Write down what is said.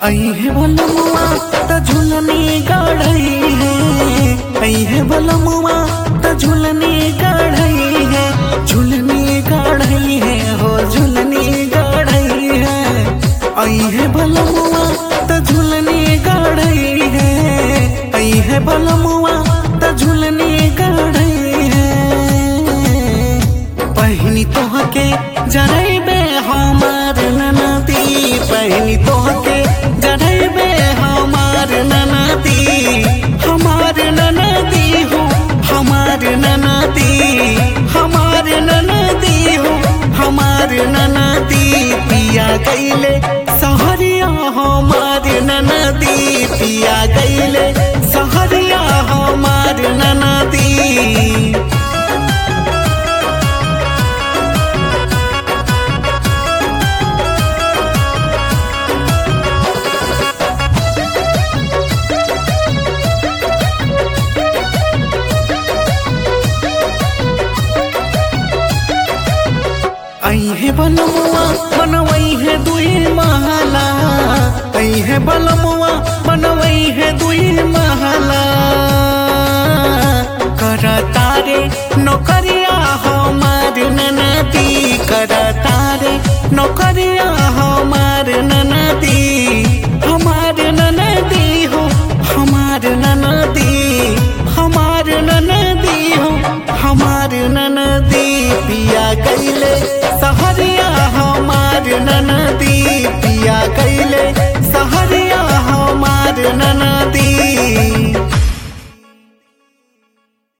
है बलमुआ त झुलनी गढ़ई है आई है बलमुआ त झुलनी गढ़ई है झुलनी गढ़ई है हो झुलनी गढ़ई है आई है बलमुआ त झुलनी गढ़ई है आई है बलमुआ त झुलनी गढ़ई है पहनी तोहके जरैबे हमार ननदी पहनी तोहके जरैबे हमार ननदी हमार ननदी हो हमार ननदी हमार ननदी हो हमार ननदी पिया गईले सहरिया हमार ननदी पिया गईले सहरिया हमार ननदी आई है बलमुआ बनवई है दुई महला आई है बलमुआ बनवई है दुई महला कर तारे नौकरिया हमार ननदी कर तारे नौकरिया हमार ननदी हमार ननदी हो हमार ननदी हमार ननदी हो हमार ननदी पिया गईले सहरिया हमार ननदी